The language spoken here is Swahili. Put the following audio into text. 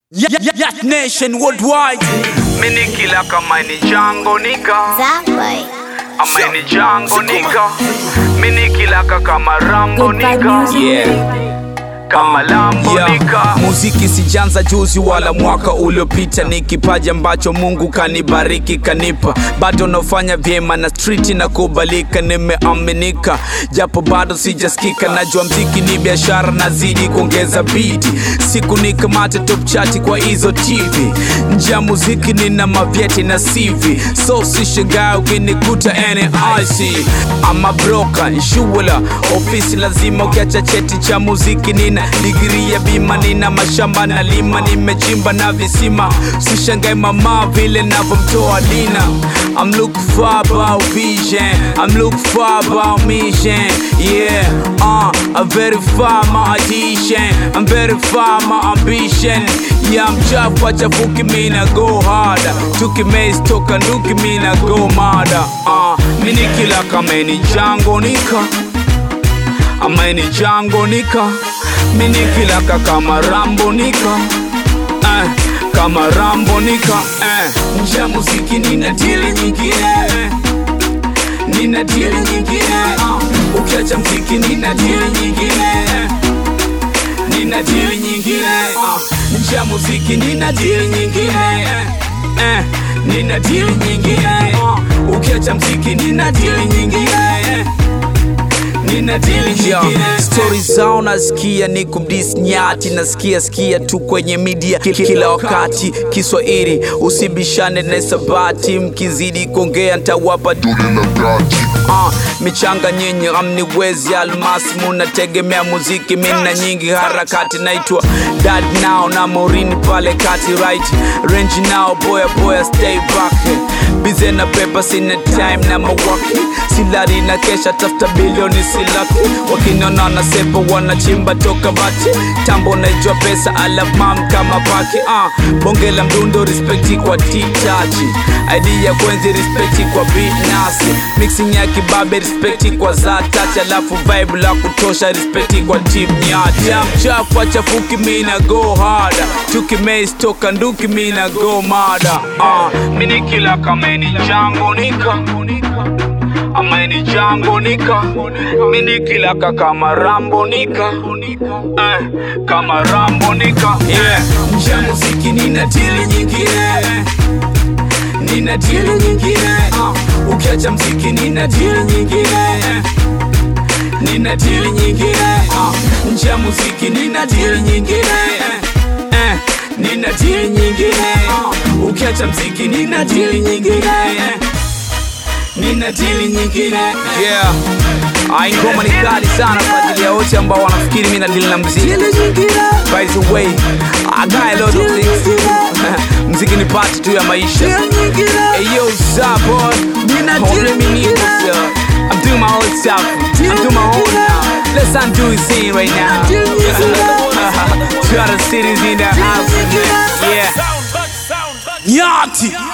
Yacht Nation worldwide. Mini kila kama ni jango nika Zaboy. ama ni jango nika Mini kila ka kama rambo Goodbye nika music. Yeah. kama lambo Yeah. nika Muziki sijanza juzi wala mwaka uliopita, ni kipaji ambacho Mungu kanibariki kanipa, bado nafanya vyema na street na kubalika, nimeaminika japo bado sijasikika. Najua mziki ni biashara, nazidi kuongeza bidi, siku nikamate top chati kwa hizo TV. Nje ya muziki nina mavyeti na CV, so sishangaa ukinikuta NIC. Ama broka shula ofisi lazima, ukiacha cheti cha muziki nina digiri ya bima, nina mashamba na lima, nimechimba na visima. Sishangae mama vile navyomtoa Dina. I'm looking for about vision, I'm looking for about mission. Yeah, uh, I'm very far my audition, I'm very far my ambition. Yeah, I'm chafu achafuki mina go harder, tukimaze toka nduki mina go mada. Uh, mini kila kameni jango nika amaini jango nika mini kilaka kama rambo nika eh, kama rambo nika eh. nja muziki nina dili nyingine eh. nina dili nyingine uh. ukiacha mziki nina dili nyingine eh. nina dili nyingine uh. nja muziki nina dili nyingine eh. Eh. nina dili nyingine uh. ukiacha mziki nina dili nyingine eh nina dili nyingine stori zao nasikia ni kumdis nyati nasikia sikia tu kwenye media ki- kila wakati kiswahili usibishane na sabati mkizidi kuongea ntawapa uh, michanga nyinyi amniwezi almasi munategemea muziki mina nyingi harakati naitwa dad now na morini pale kati right range now boya boya stay back bize na pepa sina time na mawaki silari na kesha tafuta bilioni silaki wakiniona na sepa wanachimba toka bati tambo naijua pesa alaf mam kama paki uh, bonge la mdundo respekti kwa titachi id ya kwenzi respekti kwa binasi mixing ya kibabe respekti kwa zatachi alafu vibe la kutosha respekti kwa team nyati ya mchafu achafuki mina go harder tukimaze toka nduki mina go mada uh, mini kila kameni jango nika amaini jango nika mini kila ka kama rambo nika eh, kama rambo nika yeah. nje ya muziki nina dili nyingine nina dili nyingine uh, ukiacha mziki nina dili nyingine nina dili nyingine uh, nje ya muziki nina dili nyingine eh, nina dili nyingine uh, ukiacha mziki nina dili nyingine nina dili nyingine yeah. Ai, ngoma ni kali sana kwa ajili ya wote ambao wanafikiri mimi na dili na mziki. By the way, I got a lot of things. mziki ni part tu ya maisha. Hey yo, what's boy? Hombre, mi nico, sir. I'm doing my own stuff. I'm doing my own now. Let's undo his scene right now. Two other cities in the house. Yeah. Nyati.